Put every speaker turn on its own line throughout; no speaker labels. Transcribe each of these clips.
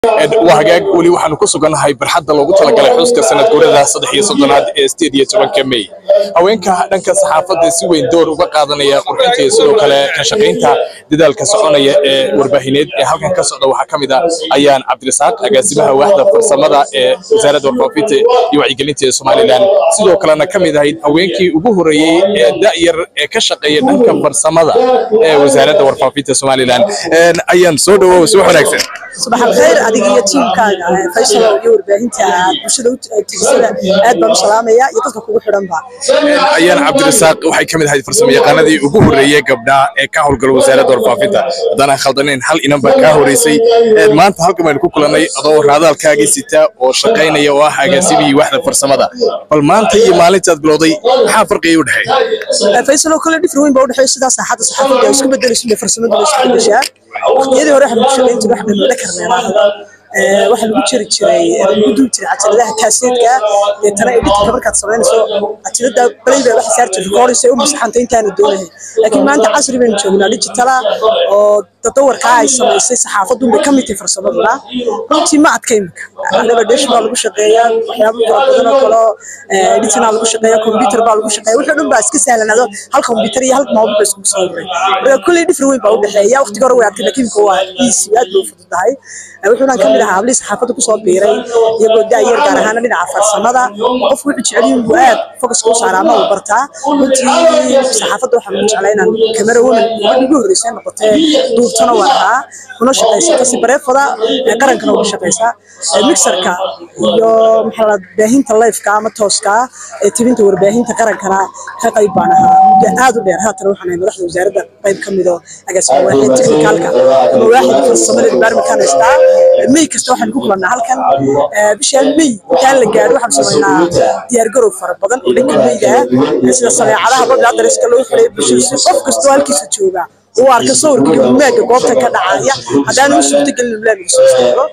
waa hagaag weli waxaanu ku sugannahay barxadda loogu talagalay xuska sanad guurada saddex iyo soddonaad ee sideed iyo tobanka mey haweenka dhanka saxaafadda si weyn door uga qaadanaya qurxinta iyo sidoo kale ka shaqaynta dadaalka soconaya ee warbaahineed ee halkan ka socda waxaa ka mid ah ayaan cabdirasaaq agaasimaha waaxda farsamada ee wasaaradda warfaafinta iyo wacyigelinta ee somalilan sidoo kalena ka mid ahayd haweenkii ugu horreeyey ee da'yar ee ka shaqeeya dhanka farsamada ee wasaaradda warfaafinta somalilan ayaan soo dhawow si wanaagsan
subax alkhayr adiga iyo tiimkaaga faysal iyo warbaahinta bulshada tigsada aad baan u salaamaya iyo dadka kugu xidhanba
ayaan cabdirasaaq waxay ka mid ahayd farsamo yaqaanadii ugu horreeyey gabdhaa ee ka howlgala wasaaradda warfaafinta haddaan khaldanayn hal inan baa kaa horeysay maanta halkan baynu ku kulannay adoo raadaalkaagii sita oo shaqaynaya oo ah agaasimihii waaxda farsamada bal maanta iyo maalintaad bilowday maxaa farqiga u dhexeeya
faysal oo kale dhifr weyn baa u dhexeeya sidaa saaxadda saxaafadda ay isku bedelayso iyo farsamadu way isku bedeshaa waqtiyadii hore waxaan ku shaqayn jiray wax dhan la karneeraahda waxaa lagu jiri jiray lagu duubi jiray cajaladaha kaaseedka deetana editka markaad samaynayso cajalada balayba waxa saar jirta kooraysa u masaxanta intaana doonahay laakiin maanta casri baynu joognaa digitala oo tadawarkaa ay samaysay saxaafaddu bay ka mid tahay farsamaduna runtii ma adka imika anaga dhesh baa lagu shaqeeyaa waxyaabo fara badan oo kale editina lagu shaqeeya computer baa lagu shaqeeya wixii dhan baa iska sahlanaado hal computer iyo hal mobil ba iskugu soo waray marka kulley dhifri weyn baa u dhexeeya waqtiga hore way adkay laakiin imika waa easy aad bay u fududahay wuxuuna ka mid ahaa hablii saxaafadda kusoo biiray iyagoo daayar gaar ahaan dhinaca farsamada qofku wuxuu jecel yahay buu aad focuska u saaraa ama uu bartaa runtii saxaafadda waxaan ku jeclaa inaan kamera woman ugu horreysay noqotee duubtana waan ahaa kuna shaqaysata si bareefada qarankana uga shaqaysaa mixerka iyo maxaa la baahinta lifeka ama tooska ee tibinta warbaahinta qarankana ka qayb baan ahaa muddo aad u dheer haatan waxaan ahay madaxda wasaaradda qayb ka mid oo agaasima waaxid technicalka ama waaxid farsamada departmentka haystaa mey kasta waxaan ku kulannaa halkan bishaan mey intaan la gaadho waxaan samaynaa diyaargarow fara badan oo dhanka meyda ah sida sameecadaha babla adreska loo xiray bulshada si qof kastoo halkiisa jooga uu arka sawirka gabdhimaaga goobta ka dhacaya haddaan u suurtagelin ulaaga soo saaro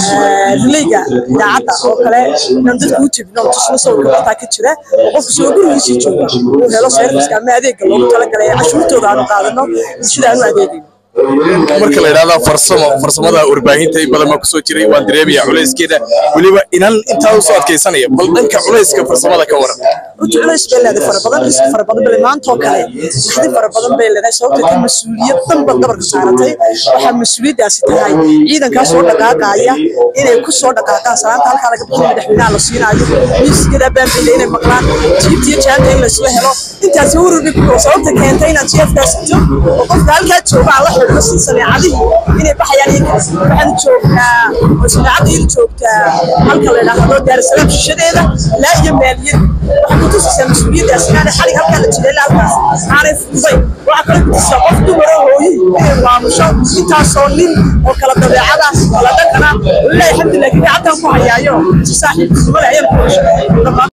rilayga idaacadda oo kale inaan dadku u tebino tusno sawirka bartaa ka jira oo qofka soo gurigiisii jooga uu helo serviska ama adeegga loogu talagalay cashuurtooda aanu qaadano bulshada aanu adeegayno
marka la yidhahda farsamo farsamada warbaahinta in badan baa kusoo jiray waan dareemaya culayskeeda weliba inan intaa usoo adkaysanaya bal dhanka culayska farsamada ka waran
runti culays bay leedahay fara badan riski fara badan bale maantoo kale naxdi fara badan bay leedahay sababtay ka mas-uuliyad dhanba dabarka saaratay waxaa mas-uuliyaddaasi tahay ciidankaa soo dhaqaaqaya inay ku soo dhaqaaqaan salaanta halkaa laga bixin madaxweynaha la siinaayo miisigada baanbayda inay maqlaan jiibtiyo jaanta in laysla helo intaasi ururbi sababta keentay inaad jeefkaas sito oo qofka halkaa jooga aan la xidhno si sameecadihii inay baxayaan iyo waxaan joognaa oo sameecadda iyada joogtaa halka la yidhaahdo daarasalaam shishadeeda ilaa iyo maaliyad waxay kutusaysaa mas-uuliyaddaas inaanay xalig halkaa la jiray ilaa halkaas aanay fududay waxaa kale kutusaysaa qof dumara hooyi inay maamusho intaasoo nin oo kala dabeecada kala dhaqana walilahi alxamdulilah kii gacantan ku hayaayo si saaxiibka sumale ayaan ku heshay